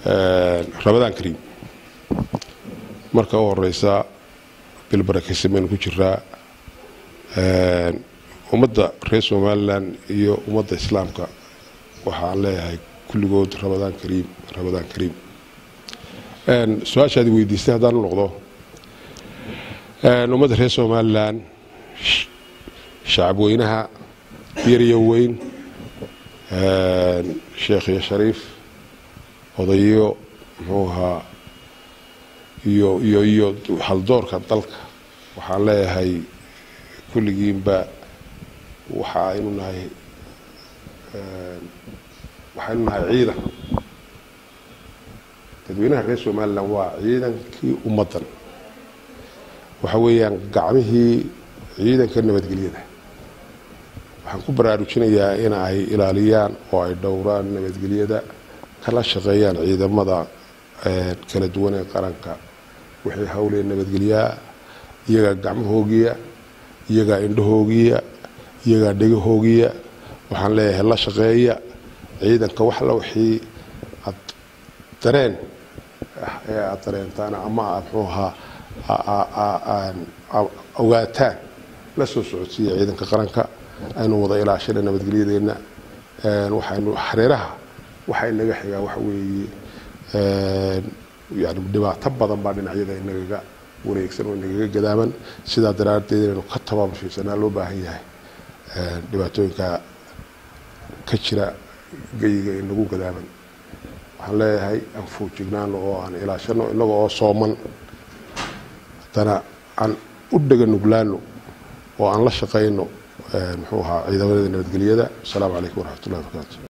rabadaan kariim marka u horeysa bil barakaysan baynu ku jiraa ummadda reer somalilan iyo ummadda islaamka waxaan leeyahay kulligood rabadaan kariim rabadaan kariim su-aashaadi weydiistay haddaan u noqdo ummadda reer somalilan shacab weynaha yar iyo weyn sheekh iyo shariif odayo muxuu ahaa iyo iyo iyo haldoorka dalka waxaan leeyahay kulligiinba waxa aynu nahay waxaynu nahay ciidan dadweynaha reer somalilan waa ciidankii ummaddan waxa weeyaan gacmihii ciidanka nabadgelyada waxaan ku baraarujinayaa in ay ilaaliyaan oo ay dhowraan nabadgelyada kala shaqeeyaan ciidamada kala duwan ee qaranka waxay hawleen nabadgelyaa iyagaa gacmahoogiya iyagaa indhahoogiya iyagaa dhegahoogiya waxaan leeyahay la shaqeeya ciidanka waxla wixii aad dareen ee aad dareentaan ama aad muxuu ahaa ogaataan la soo socodsiiya ciidanka qaranka aynu wada ilaashana nabadgelyadeenna waxaynu hareeraha waxa inaga xigaa waxa weeye yani dhibaato badan baa dhinacyada inagaga wareegsan oo inagaga gadaaman sidaa daraaddeed inaynu ka tabaabashaysanaa loo baahan yahay dhibaatooyinka ka jira geyiga inagu gadaaman waxaan leeyahay aan foojignaano oo aan ilaashano inaga oo sooman haddana aan u dhega nuglaano oo aan la shaqayno muxuu ahaa ciidamada nabadgelyada asalaamu calaykum waraxmat ullahi barakaatu